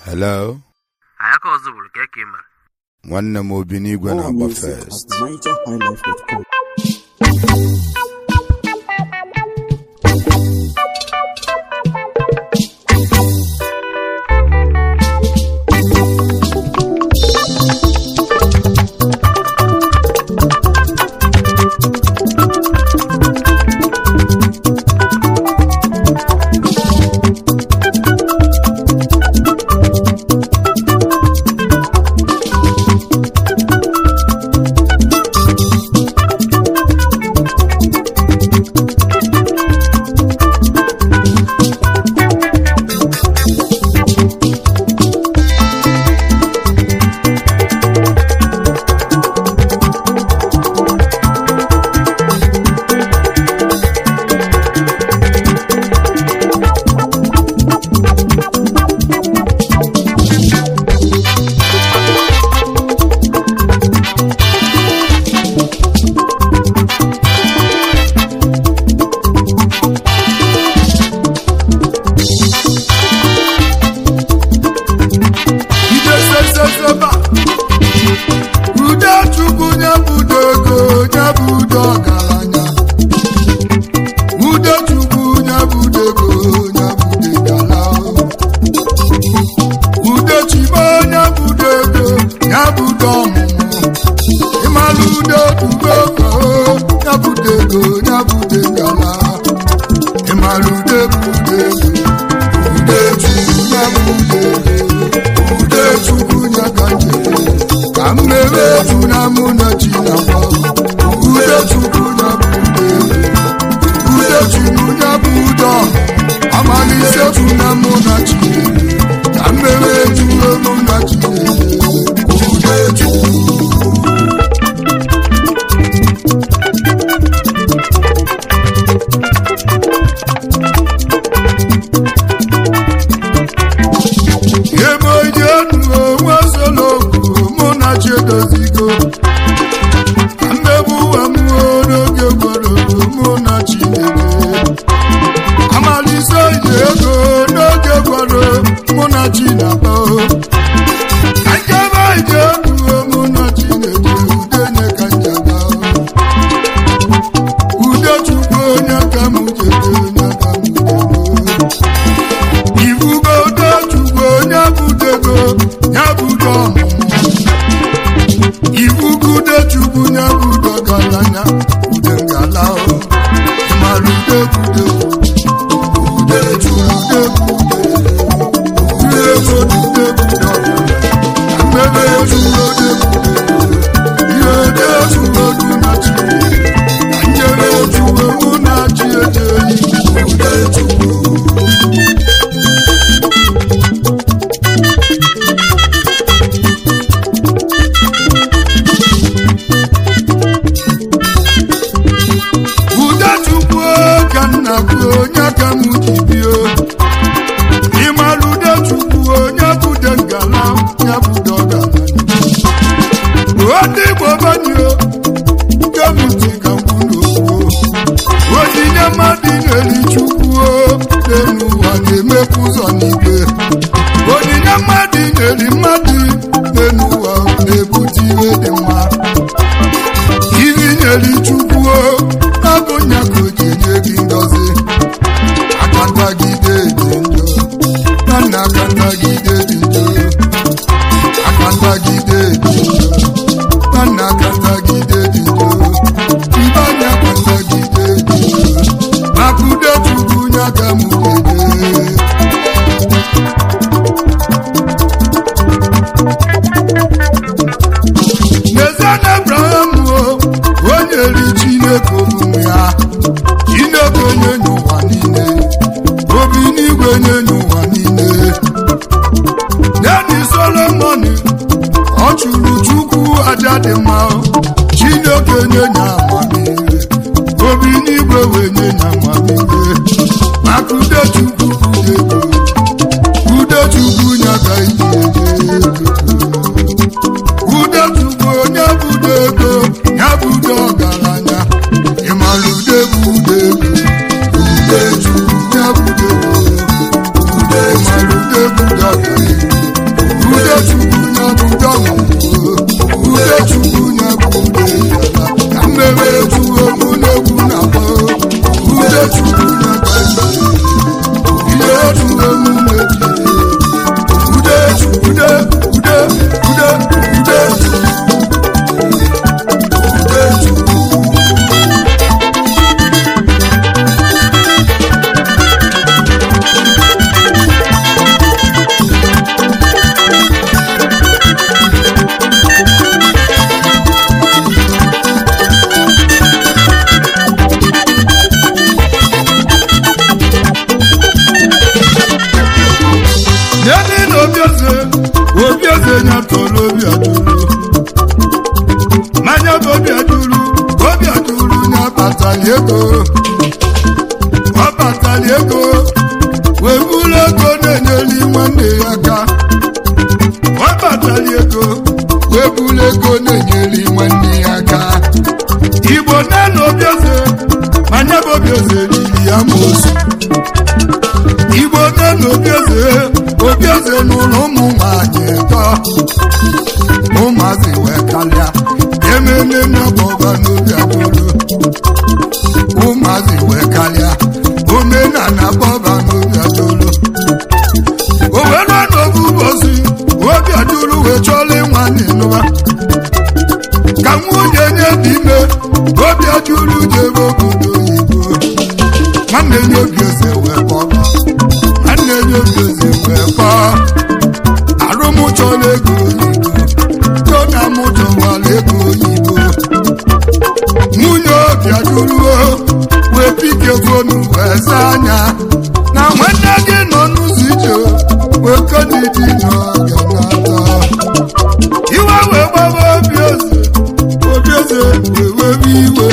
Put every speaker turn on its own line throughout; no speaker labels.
hello
anyị ka ọzọ bụrụ ka eke mere
nwanne m obi n'igwe
More
na-agba
music at
fest
NigerHighlife.com.
ideseseseba ude chukwu nye budo ego nye budo ọgaranya ude chukwu nye budo ego nye budo gala ude chibo nye budo ego nye budo ọmụmụ ịmalụ ude tubo ego nye budo ego nye budo gala ịmalụ ude budo ego ude chukwu nye budo ego ude chukwu nye ka njere ka mmeri efu na mụ na chi na gba ude chukwu nye budo ego ude chukwu nye budo amalise efu na mụ na chi ka mmeri efu na mụ na chi ude chukwu ebe onye nu onwe solokwu mụ na chi edozigo ka mmegbu ụwa m n'oge gworogo mụ na chi na-eme amalise iji ego n'oge gworo mụ na chi na-akpa akebe ije enuo mụ na chi na-eje ude nye ka njaba ude chukwu onye ka m jede onye ka m jede ifugo tochukwu onye budego ya budo ọmụmụ ifugude chukwu ya budo galanya ude ngala o mara ude bude ude chude bude ude ego ude bude mmebe ezugo de bude ihe ode ezugo du na chi na nyere ezugo mụ na chi ejeyi ude chukwu ude chukwu ka nna bụ onye ka m ji bie ịmara ude chukwu onye bude ngala ya bude ọgaranya ndị igbo banyo nke m ji ka mkpu n'okwu onyinye mmadụ nyeri chukwu n'elu ụwa na-emepụ ụzọ n'igwe onyinye mmadụ nyeri mmadụ n'elu ụwa na-ebute ihe dị mma iri nyere chukwu abụ nya ka o ji nye gị ngọzi aka ntagide dị njọ na nna aka ntagide dị njọ aka ntagide dị njọ na nna aka ntagide dị njọ ibe anya aka ntagide dị njọ maka ude chukwu nya ka m kede n'ezie na abraham o onye ri chineke omume ya chineke onye nye ụwa niile obi n'igwe nye nye ụwa niile neni solomon ọ chụrụ chukwu aja dị mma chineke nye nye amamihe obi n'igwe wee nye nye amamihe maka ude chukwu ude ude chukwu nya ka iji eje ego ude chukwu onye budo ego ya budo ọgaranya ịmara ude bụ ude ego ude chukwu ya budo ego ude mara ude budo ọgaranya mụ na-eji ude ude ude ude ude ude Yeni na obieze obieze nya tọrọ obi aduru manya bụ obi aduru obi aduru nya batali ego ọ batali ego wee buru ego na-enyeli nwanne ya aka ọ batali ego wee buru ego na-enyeli nwanne ya aka igbo nne na obieze manya bụ obieze riri ya mosu igbo nne na obieze obieze n'ụlọ ụmụ nwanyị tọ ụmụazị wee kalịa ememe n'ọbọba n'obi adụrụ ụmụazị wee kalịa omenala bọba n'obi adụrụ o wee rụọ n'oge ụbọchị obi adụrụ wee chọọla ịnwa n'ịnụba ka nwunye nye dị ime obi adụrụ jebe obodo oyibo nwanne nye obi eze wee kpọba nwanne nye obi eze wee kpọọ arụmụchọla ego oyibo tona mụchọwala ego oyibo nwunye obi adụruo wee pike fonu wee saa anya na nwanne gị nọ n'ụzọ ije wee kodidi n'ọganata iwe wee gbaba obi eze obi eze wee webe iwe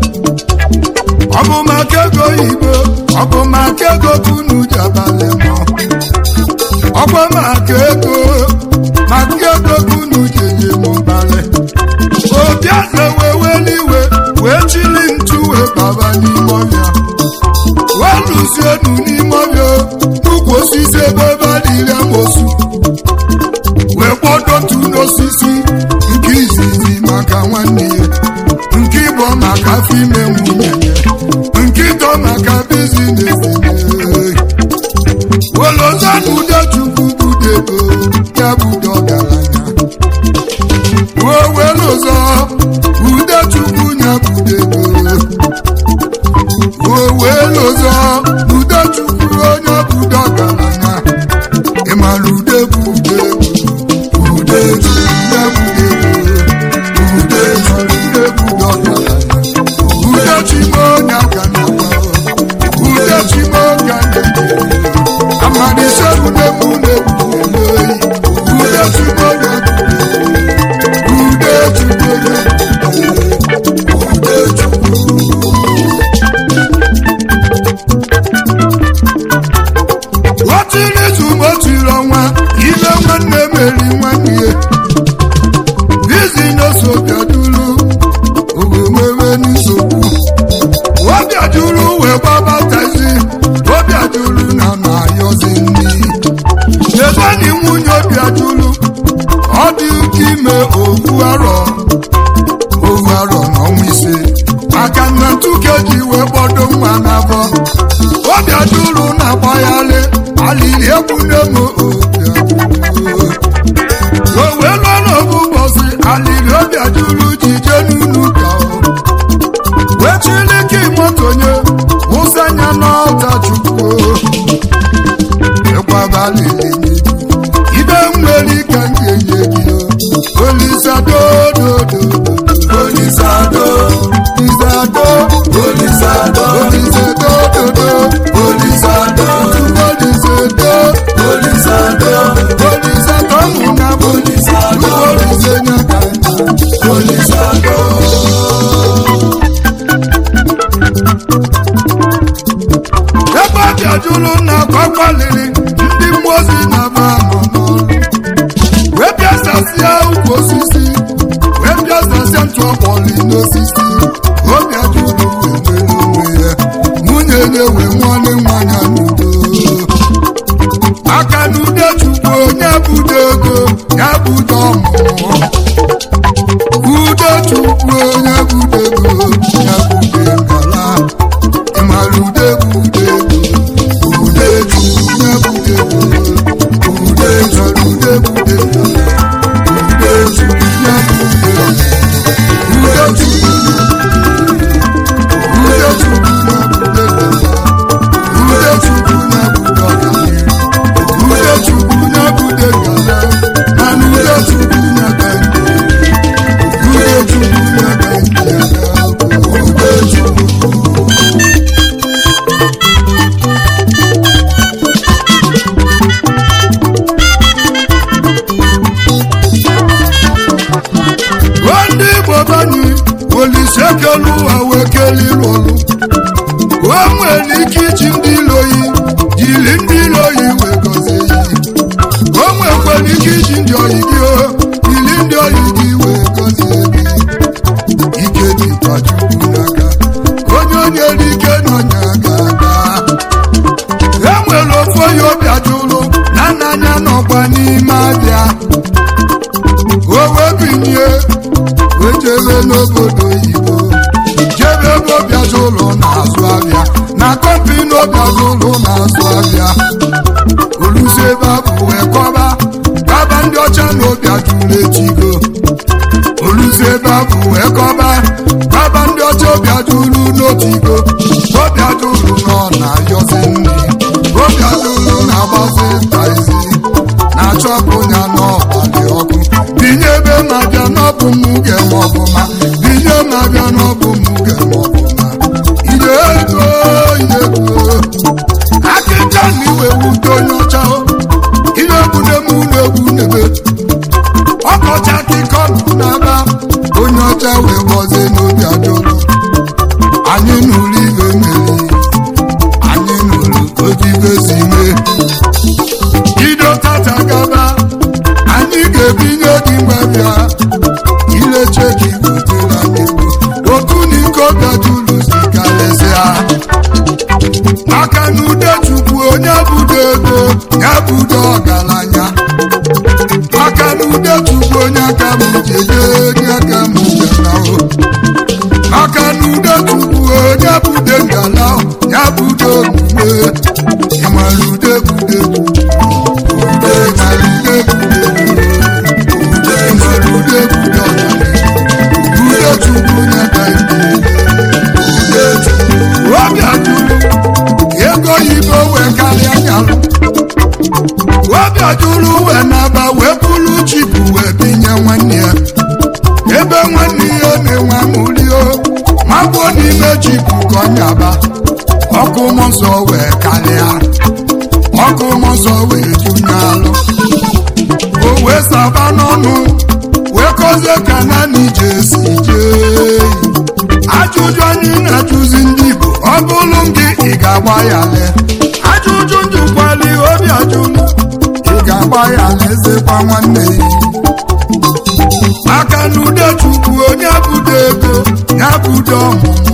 ọ bụ maka ego oyibo ọ bụ maka ego kunu ji abalị mọ ọkwa maka ego maka ego kunu ji enye m mbalị obi eze wee weli iwe wee chili ntu wee baba n'ime ọbịa wee lụzie enu n'ime ọbịa n'ukwu osisi ebe ebe adịghị amosu wee kpọdo ntu n'osisi nke izizi maka nwanne ya nke ịbọ maka afọ ime nwunye ya nke ịtọ maka bizinesi olozana udechukwu budego ya budo ọgaranya ruo welụzọ udechukwu ya budego ruo welụzọ udechukwu onye budo ọgaranya ịmara ude bụ ude bụ ude bụ ude bụ ude bụ ude budo ọgaranya ude chimo onye aka na ude chimo onye aka na amadise ude bụ ude bụ ude ude chimo onye aka ude chimo onye ude chukwu otiri izu otiri ọnwa ile nwanne meri nwanne ya bizinesi obiaduru owemewe nsogbu obiaduru wee gbabatazi obiaduru na na-ayọzi nri chezani nwunye obiaduru ọ dị ụka ime ovu arọ ovu arọ n'ọnwa ise maka na ntuke ji wee kpọdo nwa n'afọ obiaduru na-agbagharị alili egwu n'emo obiaduru o wee lụọ n'obu ụbọchị alili obiaduru ji jee n'unu ka o wee chilike motonye wụsanya n'ọta chukwu ịgwabalili ibe nwere ka m ga-enye gị o. olisadododo olisado isado olisado olisadododo olisado olisado olisado olisado mụna olisado olisenya ka olisado ebe ọ bịajuru na kwakwaliri ndị mmụọ ozi na-aba nọ n'ọrụ wee bịasasịa ukwu osisi wee bịasasịa ntụ ọkpọli n'osisi obi ajụrụ wee nwere onwe ya nwunye ya wee nwanne nwanya n'udo aka n'ude chukwu onye budo ego ya budo ọmụmụ ude chukwu onye budo ego ya bude ngala ịmara ude bụ ude ego ude chukwu ya bude ego obi ajụlụ na nna anya nọkwa n'ime abịa o wee binye wee jebe n'obodo oyibo jebe ebe obi ajụlụ na-azụ abịa na kọmpini obi ajụlụ na-azụ abịa olusi ebe abụ wee kọba kaba ndị ọcha na obi ajụlụ etigo olusi ebe abụ wee kọba kaba ndị ọcha obi ajụlụ n'otigo obi ajụlụ nọ na-ayọzi nri obi ajụlụ na-agbazi taizi na-achọpụ ya n'ọgbalị ọkụ binye ebe ma-abịa n'ọbụ m ga-eme ọbụma binye ma-abịa n'ọbụ m ga-eme ọbụma ide ego ide ego akịka na iwe wute onye ọcha ihe egwu na-eme ụlọ egwu n'ebe ọkọcha akịkọ na-aba onye ọcha wee gọzie n'obi ajụlụ anyị nụrụ ibe mmeri anyị nụrụ otu ibe si mee bido tata gaba anyị ga-ebinye gị mgbabịa ileche gị butere anyị ego otu n'iko bịajuru zikarịsịa maka na ude chukwu onye budo ego ya budo ọgaranya maka na ude chukwu onye aka m jeje onye aka m jenahụ maka na ude chukwu onye bude ngala ya budo omume ịmara ude bude ude mara ude bude ude mara ude bude ọgaranya ude chukwu onye aka ude chukwu obi ajụrụ ego yibo wee karịa nyalụ obi ajụrụ wee naba wee bụrụ chipu wee binye nwanne ya ebe nwanne ya na-enwe amụrio magbuo n'ime chipu ka ọ nyaba ọkụ mmụọ nsọ wee karịa ọkụ mmụọ nsọ wee junye alụ o wee saba n'ọnụ wee kọzie ka naanị je si jee ajụjụ anyị na-ajụzi ndị Igbo ọ bụrụ gị ị ga-agba ya le ajụjụ njụkwali obi ajụlụ ị ga-agba ya lezekwa nwanne ya maka na ude chukwu onye budo ego ya budo ọmụmụ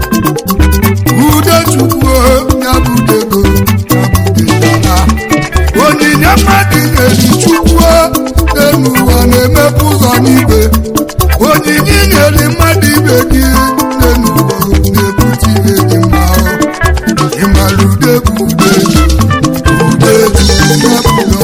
ude chukwu ya budo ego ya budo ego onyinye mmadụ na-eri chukwu n'elu ụwa na-emepe ụzọ n'igwe onyinye nyere mmadụ ibe gị n'elu ụwa na-ebute ihe dị mma ịmara ude bụ ude ude chukwu ya budo